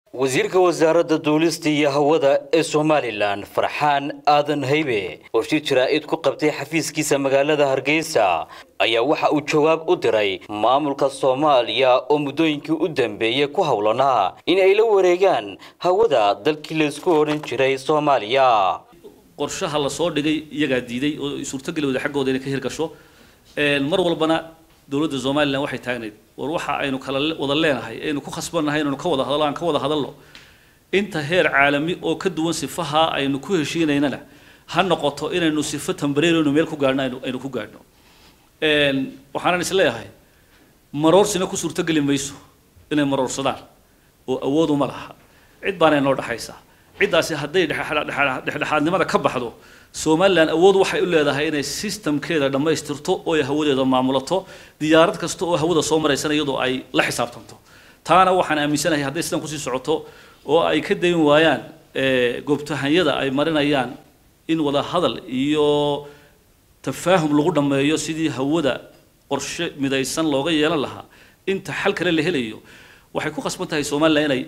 wasiirka wasaaradda duulista iyo hawada ee somalilan farxaan aadan haybe oo shir jaraa'id ku qabtay xafiiskiisa magaalada hargeysa ayaa waxa uu jawaab u diray maamulka soomaaliya oo muddooyinkii u dambeeyey ku howlanaa in ay la wareegaan hawada dalkii laysku odhan jiray soomaaliya qorshaha la soo dhigay iyagaa diiday oo suurtogeli wada xaggooda inay ka hirgasho mar walbana dowladda somalilan waxay taagnayd war waxa aynu kala wada leenahay aynu ku khasbannahay inaynu ka wada hadallo aan ka wada hadalno inta heer caalami oo ka duwan sifaha aynu ku heshiinaynana ha noqoto inaynu sifo tambareeraynu meel ku gaadhno aynu aynu ku gaadhno waxaanan is leeyahay maroorsina ku suurtogeli mayso inay maroorsadaan oo awood uma laha cid baana inoo dhexaysa ciddaasi hadday dhexdhexaadnimada ka baxdo somalilan awood waxay u leedahay inay systemkeeda dhammaystirto oo ay hawadeeda maamulato diyaarad kasta oo hawada soo maraysana iyadoo ay la xisaabtanto taana waxaan aaminsanahay hadday sidan kusii socoto oo ay ka dayn waayaan goobtahanyada ay marinayaan in wada hadal iyo tafaahum lagu dhammeeyo sidii hawada qorshe midaysan looga yeelan lahaa inta xal kale la helayo waxay ku khasban tahay somalilan inay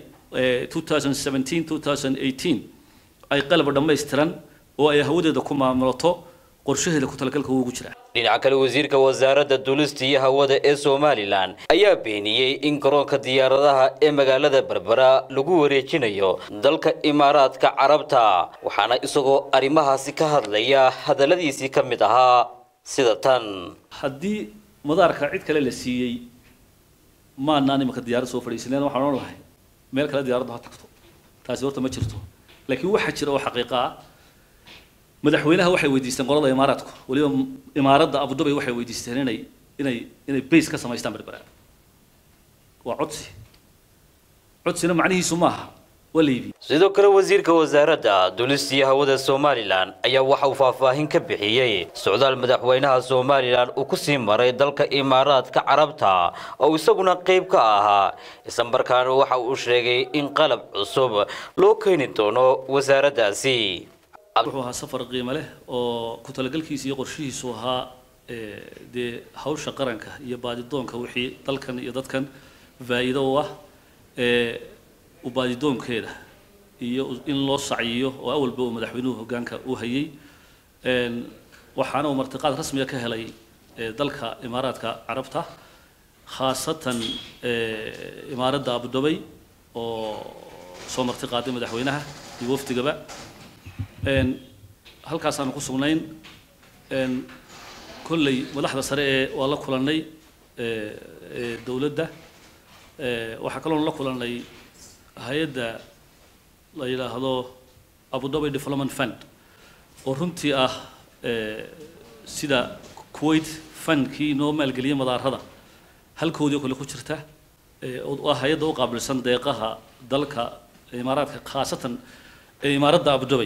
2017 2018 ay qalab dhammaystiran oo ay hawadeeda ku maamulato qorshaheeda ku talagalka ugu jira dhinaca kale wasiirka wasaaradda duulista iyo hawada ee somalilan ayaa beeniyey in garoonka diyaaradaha ee magaalada berbera lagu wareejinayo dalka imaaraadka carabta waxaana isagoo arrimahaasi ka hadlaya hadalladiisii ka mid ahaa sida tan haddii madaarka cid kale la siiyey maanaan imanka diyaarad soo fadhiisaneen waxaan odhan lahay meel kale diyaaraddu ha tagto taasi horta ma jirto laakiin waxaa jira oo xaqiiqa ah madaxweynaha waxay weydiisteen qolada imaaraadku weliba imaaradda abudabay waxay weydiisteen inay inay inay base ka samaystaan berbera waa codsi codsina macnihiisu maaha waa la iibiyey sidoo kale wasiirka wasaaradda duulista iyo hawada somalilan ayaa waxa uu faahfaahin ka bixiyey socdaal madaxweynaha somalilan uu ku sii maray dalka imaaraadka carabta oo isaguna qayb ka ahaa islamarkaana waxa uu sheegay in qalab cusub loo keeni doono wasaaraddaasi wuxuu ahaa safar qiimo leh oo ku talagalkiisa iyo qorshihiisu ahaa dee hawsha qaranka iyo baadidoonka wixii dalkan iyo dadkan faa'iido u ah u baadidoonkeeda iyo in loo sacyiyo oo awalba uu madaxweynuhu hoggaanka u hayay waxaana uu martiqaad rasmiga ka helay dalka imaaraadka carabta khaasatan imaaradda abudabay oo soo martiqaaday madaxweynaha iyo wafdigaba halkaasaanu ku sugnayn kolley madaxda sare ee waa la kulannay dowladda waxaa kaloon la kulannay hay-adda la yidhaahdo abudabi development fund oo runtii ah sida kuwait fundkii inoo maalgeliyay madaarada halkoodii kale ku jirta oo ah hay-adda u qaabilsan deeqaha dalka imaaraadka khaasatan imaaradda abudabay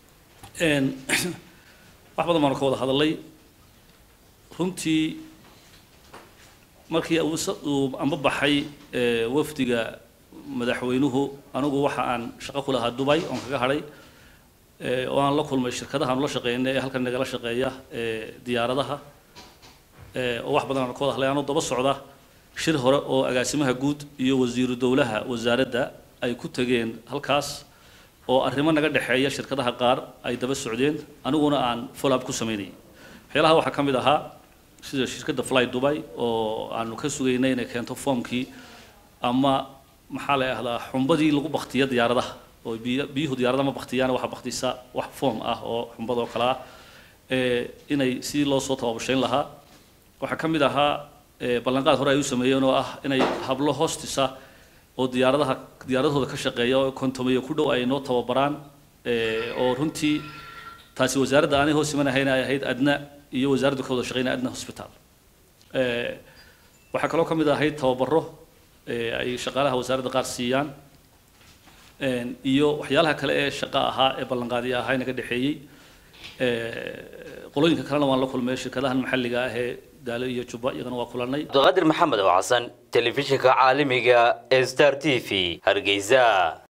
wax badan baanu ka wada hadalay runtii markii uu amba baxay wafdiga madaxweynuhu anigu waxa aan shaqo ku lahaa dubay oon kaga hadhay oo aan la kulmay shirkadaha aanu la shaqeynay ee halkan nagala shaqeeya diyaaradaha oo wax badan aanu ka wada hadlay anoo daba socda shir hore oo agaasimaha guud iyo wasiiru dowlaha wasaaradda ay ku tageen halkaas oo arrimo naga dhexeeya shirkadaha qaar ay daba socdeen aniguna aan follow up ku sameynayay waxyaalaha waxaa ka mid ahaa sida shirkadda fly dubai oo aanu ka sugaynay inay keento foomkii ama maxaa la ahdaa xumbadii lagu baktiya diyaaradaha oo biyuhu diyaaradaha ma baktiyaan waxa baktisa wax foom ah oo xumbad oo kale ah inay sidii loo soo tababashayn lahaa waxaa ka mid ahaa ballanqaad hore ay u sameeyeen oo ah inay hablo hoostisa oo diyaaradaha diyaaradahooda ka shaqeeya oo kontomeyo ku dhow ay noo tababaraan oo runtii taasi wasaaradda aanay hoos imanahayn ay ahayd adna iyo wasaaraddu ka wada shaqeynaya adna hospital waxaa kaloo ka mid ahayd tababaro ay shaqaalaha wasaaradda qaar siiyaan iyo waxyaalaha kale ee shaqo ahaa ee ballanqaadiya ahaa naga dhexeeyey qolooyinka kalena waan la kulmay shirkadahan maxalliga ah ee daalo iyo jubba iyagana waa kulannay cabdiqaadir maxamed oo xasan telefishinka caalamiga ee star t v hargeysa